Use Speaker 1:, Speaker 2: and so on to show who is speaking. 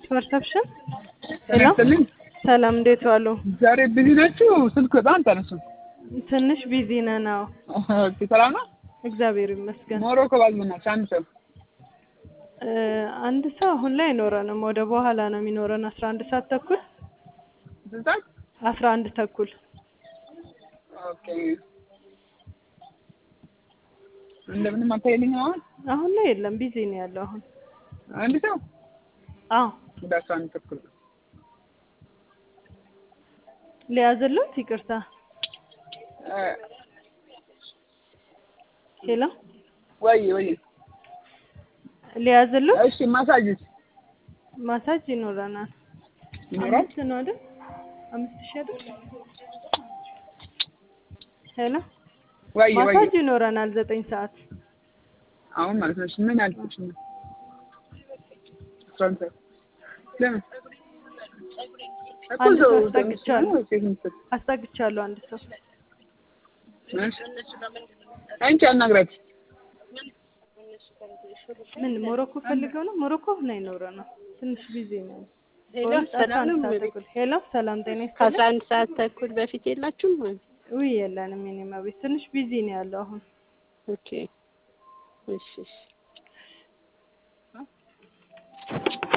Speaker 1: ፐርሰፕሽን ሄሎ
Speaker 2: ይስጥልኝ።
Speaker 1: ሰላም እንዴት ዋሉ?
Speaker 2: ዛሬ ቢዚ ናችሁ? ስልክ በጣም ተነሱ።
Speaker 1: ትንሽ ቢዚ ነን። አዎ
Speaker 2: ኦኬ፣ ሰላም ነው።
Speaker 1: እግዚአብሔር ይመስገን።
Speaker 2: ሞሮኮ ባዝመናች አንድ ሰው
Speaker 1: እ አንድ ሰው አሁን ላይ አይኖረንም። ወደ በኋላ ነው የሚኖረን። አስራ አንድ ሰዓት ተኩል
Speaker 2: ስልጣን
Speaker 1: አስራ አንድ ተኩል
Speaker 2: ኦኬ። እንደምንም አታይልኝ አሁን
Speaker 1: አሁን ላይ የለም። ቢዚ ነው ያለው አሁን።
Speaker 2: አንድ ሰው
Speaker 1: አዎ
Speaker 2: ወደ አስራ አንድ ተኩል
Speaker 1: ሊያዝሉት ይቅርታ።
Speaker 2: እ
Speaker 1: ሄሎ
Speaker 2: ወይ ወይ
Speaker 1: ሊያዝሉት
Speaker 2: እሺ፣ ማሳጅስ
Speaker 1: ማሳጅ ይኖረናል።
Speaker 2: ይኖራል?
Speaker 1: አምስት ነው አይደል? አምስት ሺህ አይደል? ሄሎ
Speaker 2: ወይ ወይ
Speaker 1: ማሳጅ ይኖረናል ዘጠኝ ሰዓት
Speaker 2: አሁን ማለት ነው። እሺ፣ ምን አልኩሽ ነው? አስራ አንድ ሰዓት ለምን እኮ
Speaker 1: አንድ
Speaker 2: እዛው
Speaker 1: ሰው
Speaker 2: እዛው
Speaker 1: አስጠግቻለሁ።
Speaker 2: ነው ሴት የምትሰጥ።
Speaker 1: አስጠግቻለሁ አንድ ሰው
Speaker 2: እሺ፣ አንቺ አናግራት።
Speaker 1: ምን ሞሮኮ ፈልገው ነው? ሞሮኮ ላይ ኖረ ነው። ትንሽ ቢዚ ነው።
Speaker 3: ሄሎ
Speaker 1: በእውነት አስራ
Speaker 3: ሰላም
Speaker 1: አንድ
Speaker 3: ነው።
Speaker 1: ሰዓት ተኩል ሄሎ ሰላም ጤና
Speaker 3: ከአስራ
Speaker 1: ይስጥልኝ።
Speaker 3: አንድ ሰዓት ተኩል በፊት የላችሁም?
Speaker 1: ውይ የለንም። የኔ ቤት ትንሽ ቢዚ ነው ያለው አሁን።
Speaker 3: ኦኬ እሺ እሺ